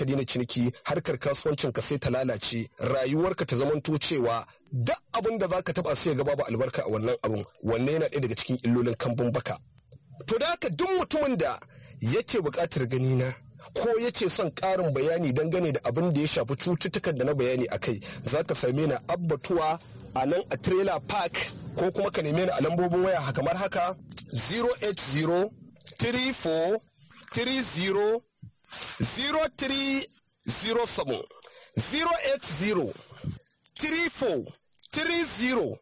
ka daina ciniki harkar kasuwancin ka sai ta lalace rayuwarka ta zamanto cewa duk abin da zaka taba sai ga babu albarka a wannan abun wanne yana ɗaya daga cikin illolin kambun baka to da haka duk mutumin da yake buƙatar gani na ko yake son ƙarin bayani dangane da abin da ya shafi cututtukan da na bayani a kai za ka same ni abbatuwa a nan a trailer park ko kuma ka neme ni a lambobin waya kamar haka 080 34 30 0307 080 34 30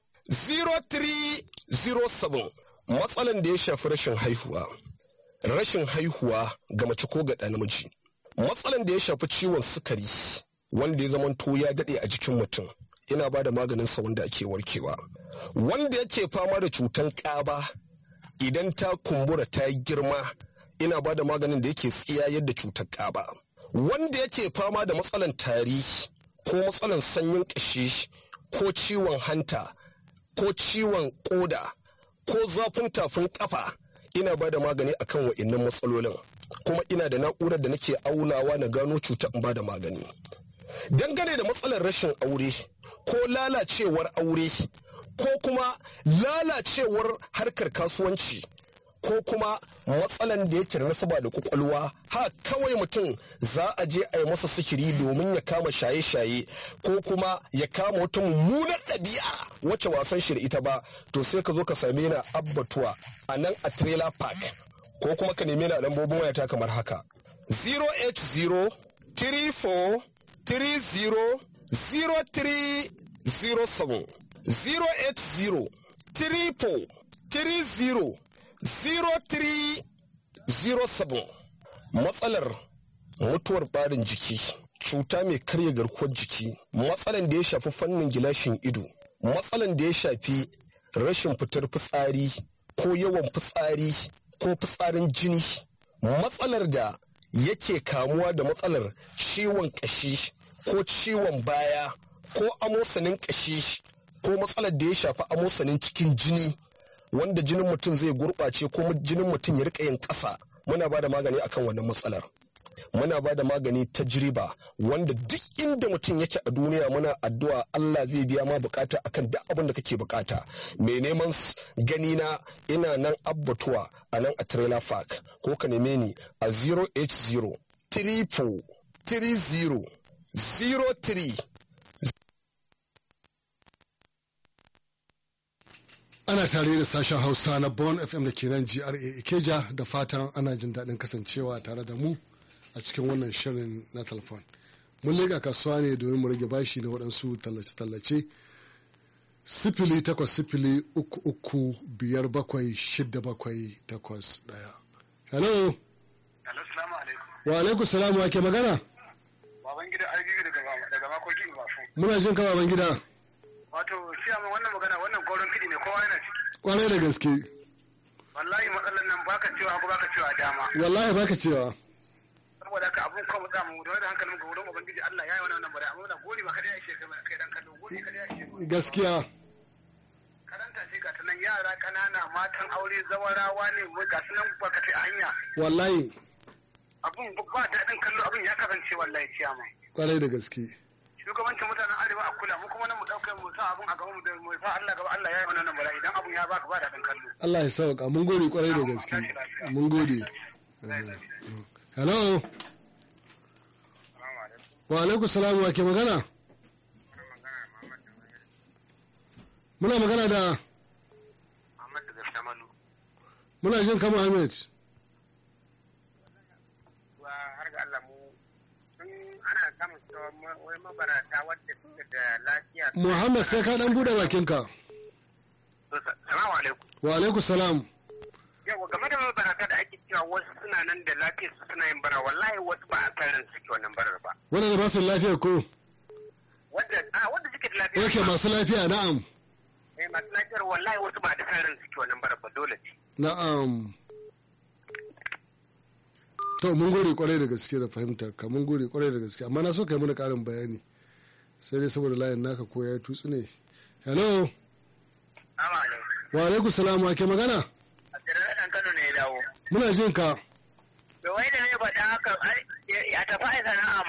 0307 matsalan da ya shafi rashin haihuwa rashin haihuwa ga mace ko ga ɗa namiji matsalan da ya shafi ciwon sukari wanda ya zamanto ya daɗe a jikin mutum ina ba da maganin sa wanda ake warkewa wanda yake fama da cutan ƙaba idan ta kumbura ta yi girma ina ba da maganin da yake tsiya yadda cutar ƙaba wanda yake fama da matsalan tari ko matsalan sanyin ƙashi ko ciwon hanta ko ciwon ƙoda ko zafin tafin ƙafa ina ba da magani akan wa'innan matsalolin kuma ina da na'urar da nake aunawa na gano cutar in ba da magani dangane da matsalar rashin aure ko lalacewar aure ko kuma lalacewar harkar kasuwanci ko kuma matsalan da yake da nasaba da kwakwalwa ha kawai mutum za a je a yi masa sikiri domin ya kama shaye-shaye ko kuma ya kama wata mummunar ɗabi'a wacce wasan shi da ita ba to sai ka zo ka same ni abbatuwa a nan a trailer park ko kuma ka neme ni a lambobin wayata kamar haka 080 34 30 0307 080 34 30 0307 matsalar mutuwar barin jiki cuta mai karya garkuwar jiki matsalan da ya shafi fannin gilashin ido matsalan da ya shafi rashin fitar fitsari ko yawan fitsari ko fitsarin jini matsalar da yake kamuwa da matsalar ciwon kashi ko ciwon baya ko amosanin kashi ko matsalar da ya shafi amosanin cikin jini wanda jinin mutum zai gurɓace ko jinin mutum ya rika yin ƙasa muna ba da magani akan wannan matsalar muna ba da magani ta jiriba wanda duk inda mutum yake a duniya muna addu'a Allah zai biya ma bukata akan duk abin da kake bukata mai neman gani na ina nan abbatuwa a nan a trailer park ko ka neme ni a 080 triple 30 03 ana tare da sashen hausa na bon fm da ke nan gra ikeja da fatan ana jin daɗin kasancewa tare da mu a cikin wannan shirin na telefon mun lega kasuwa ne domin mu rage bashi na waɗansu tallace-tallace sifili takwas sifili uku uku biyar bakwai shida bakwai takwas ɗaya hello Hello, salamu alaikum. wa alaikum salamu wa ke magana Baban gida Arbibi daga daga makokin Bafu. muna jin ka baban gida Wato, shi amma wannan magana wannan goron kidi ne kowa yana ciki. kwarai da gaske Wallahi matsalar nan baka cewa ko baka cewa dama. wallahi baka cewa Saboda haka abun kawo da mu da hankalin mu ga wurin ubangiji Allah ya yi wannan nan bare amma da gori ba kada ya ishe kai kai dan kallo gori kada ya ishe. gaskiya Karanta ce ga ta nan yara kanana matan aure zawarawa ne ga su nan barkatai a hanya. wallahi Abun ba daɗin kallo abun ya kasance wallahi ciyama. kwarai da gaske shugabancin mutanen arewa a kula mu kuma nan mu ɗaukar mu sa abun a gaban mu da mu sa Allah gaba Allah ya yi wannan nan bara idan abun ya baka ba daɗin kallo. Allah ya sauka mun gode kwarai da gaske mun gode hello wa alaikum salam wa ke magana muna magana da Muhammad daga Shamalu. muna jin kama Ahmed Wa har ga Allah mu sun ana samun cewa ma- wai mabarata wadda suke da lafiya. Muhammad sai ka dan bude bakinka To, sa- Salamu alaikum. wa alaikum salam Yawa game da mabarata da ake cewa wasu suna nan da lafiyar su suna yin bara wallahi wasu ba a kan ran suke wannan barar ba. wanda ba su lafiya ko Wadda a wadda suke da lafiya. yake masu lafiya na'am Eh masu lafiyar wallahi wasu ba da kan ran suke wannan barar ba dole ce. na'am to mun gode kwarai da gaske da fahimtar ka mun gode kwarai da gaske amma na so kai mana karin bayani sai dai saboda layin naka ko ya tutsu ne hello Salamu alaikum. wa alaikum salam wa ke magana A tsirar ɗan Kano ne ya dawo. muna jin ka Da wai da ne ba ta haka ai, a tafi a sana'a